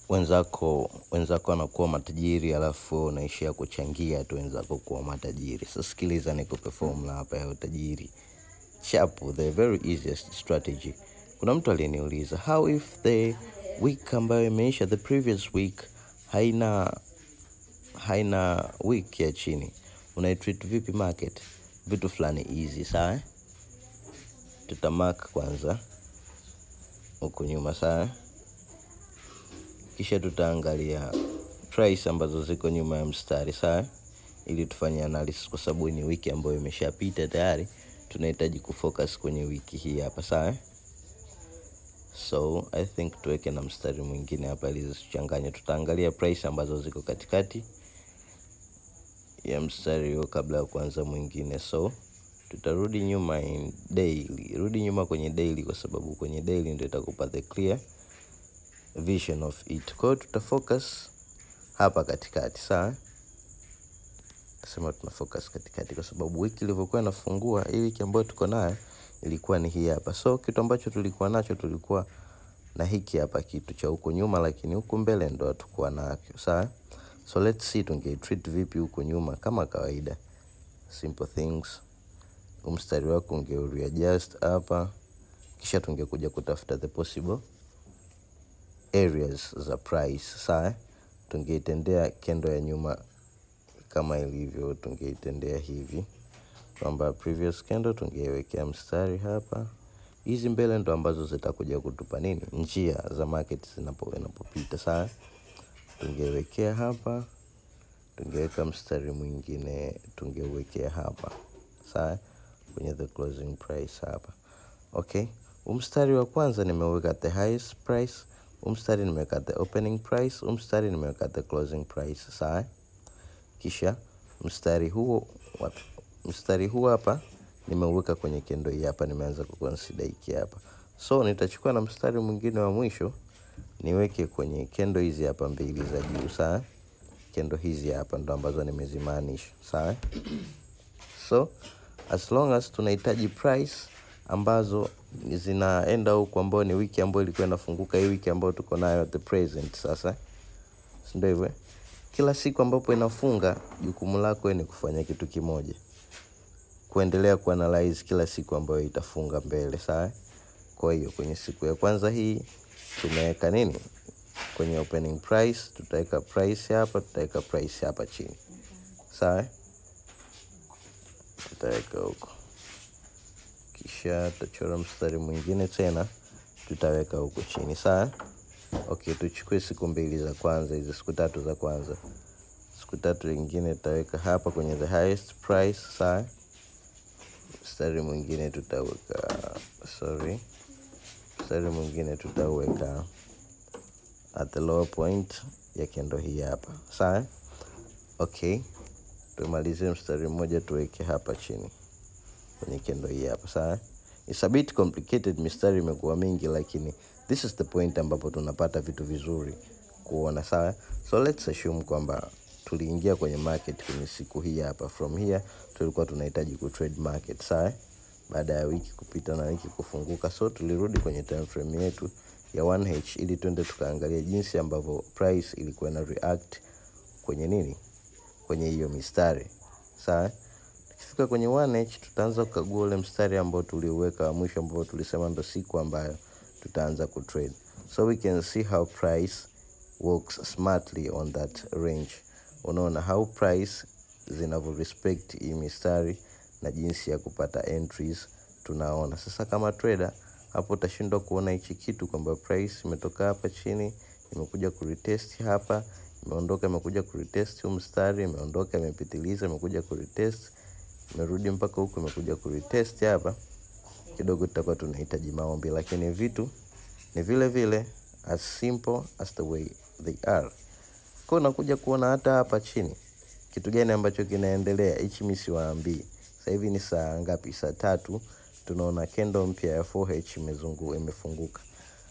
wenzako wenzako wanakuwa matajiri alafu unaishia kuchangia tu wenzako kuwa matajiri so sikiliza nikupe formula hapa ya utajiri chapu the very easiest strategy kuna mtu aliniuliza how if the week ambayo imeisha the previous week haina haina week ya chini unaitreat vipi market vitu fulani easy sawa eh? tutamark kwanza huku nyuma sawa kisha tutaangalia price ambazo ziko nyuma ya mstari sawa ili tufanye analysis kwa sababu ni wiki ambayo imeshapita tayari tunahitaji kufocus kwenye wiki hii hapa sawa so i think tuweke na mstari mwingine hapa ili zisichanganye tutaangalia price ambazo ziko katikati ya mstari huo kabla ya kuanza mwingine so tutarudi nyuma in daily rudi nyuma kwenye daily kwa sababu kwenye daily ndio itakupa the clear vision of it kwa hiyo tutafocus hapa katikati sawa tasema tuna focus katikati kwa sababu wiki ilivyokuwa inafungua hii wiki ambayo tuko nayo ilikuwa ni hii hapa so kitu ambacho tulikuwa nacho tulikuwa na hiki hapa kitu cha huko nyuma lakini huku mbele ndo hatukuwa nacho sawa so let's see tungeitreat vipi huko nyuma kama kawaida simple things huu mstari wako ungeureadjust hapa kisha tungekuja kutafuta the possible areas za price sawa tungeitendea kendo ya nyuma kama ilivyo tungeitendea hivi kwamba previous candle tungeiwekea mstari hapa hizi mbele ndo ambazo zitakuja kutupa nini njia za market zinapo inapopita sawa tungewekea hapa tungeweka mstari mwingine tungeuwekea hapa sawa kwenye the closing price hapa okay huu mstari wa kwanza nimeweka the highest price huu mstari nimeweka the opening price huu mstari nimeweka the closing price sawa kisha mstari huo wapi mstari huu hapa nimeuweka kwenye kendo hii hapa nimeanza kuconsider hiki hapa so nitachukua na mstari mwingine wa mwisho niweke kwenye kendo hizi hapa mbili za juu sawa kendo hizi hapa ndo ambazo nimezimaanisha sawa so as long as tunahitaji price ambazo zinaenda huku ambayo ni wiki ambayo ilikuwa inafunguka hii wiki ambayo tuko nayo at the present sasa sindio hivyo kila siku ambapo inafunga jukumu lako ni kufanya kitu kimoja kuendelea kuanalyze kila siku ambayo itafunga mbele sawa kwa hiyo kwenye siku ya kwanza hii tumeweka nini kwenye opening price tutaweka price hapa tutaweka price hapa chini sawa tutaweka huko kisha tutachora mstari mwingine tena tutaweka huko chini sawa okay tuchukue siku mbili za kwanza hizo siku tatu za kwanza siku tatu ingine tutaweka hapa kwenye the highest price sawa mstari mwingine tutaweka sorry mstari mwingine tutaweka at the lower point ya kendo hii hapa sawa okay tumalizie mstari mmoja tuweke hapa chini kwenye kendo hii hapa sawa It's a bit complicated mistari imekuwa mingi lakini this is the point ambapo tunapata vitu vizuri kuona sawa so let's assume kwamba tuliingia kwenye market kwenye siku hii hapa from here tulikuwa tunahitaji kutrade market sawa baada ya wiki kupita na wiki kufunguka so tulirudi kwenye time frame yetu ya 1h ili twende tukaangalia jinsi ambavyo price ilikuwa na react kwenye nini kwenye hiyo mistari sawa tukifika kwenye 1h tutaanza kukagua ule mstari ambao tuliuweka wa mwisho ambao tulisema ndo siku ambayo tutaanza kutrade so we can see how price works smartly on that range unaona how price zinavyo respect hii mistari na jinsi ya kupata entries tunaona sasa kama trader hapo utashindwa kuona hichi kitu kwamba price imetoka hapa chini imekuja kuretest hapa imeondoka imekuja kuretest huu mstari imeondoka imepitiliza imekuja kuretest imerudi mpaka huku imekuja kuretest hapa kidogo tutakuwa tunahitaji maombi lakini vitu ni vile vile as simple as the way they are kwa unakuja kuona hata hapa chini kitu gani ambacho kinaendelea hichi mi siwaambii sasa hivi ni saa ngapi saa tatu tunaona kendo mpya ya 4h imezungu imefunguka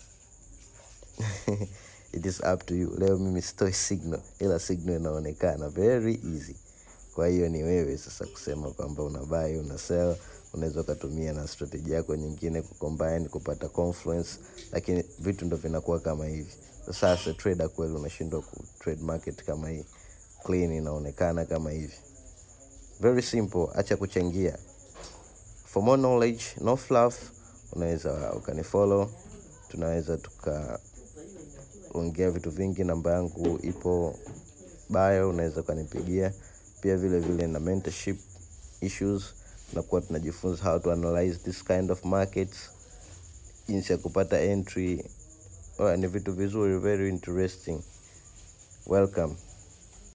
it is up to you leo mimi sitoi signal ila signal inaonekana very easy kwa hiyo ni wewe sasa kusema kwamba una buy una sell unaweza ukatumia na strategy yako nyingine kucombine kupata confluence lakini vitu ndo vinakuwa kama hivi sasa trader kweli unashindwa ku trade market kama hii clean inaonekana kama hivi very simple acha kuchangia for more knowledge no fluff unaweza ukanifollow tunaweza tukaongea vitu vingi namba yangu ipo bio unaweza ukanipigia pia vile vile na mentorship issues tunakuwa tunajifunza how to analyze this kind of markets jinsi ya kupata entry oh, ni vitu vizuri very interesting welcome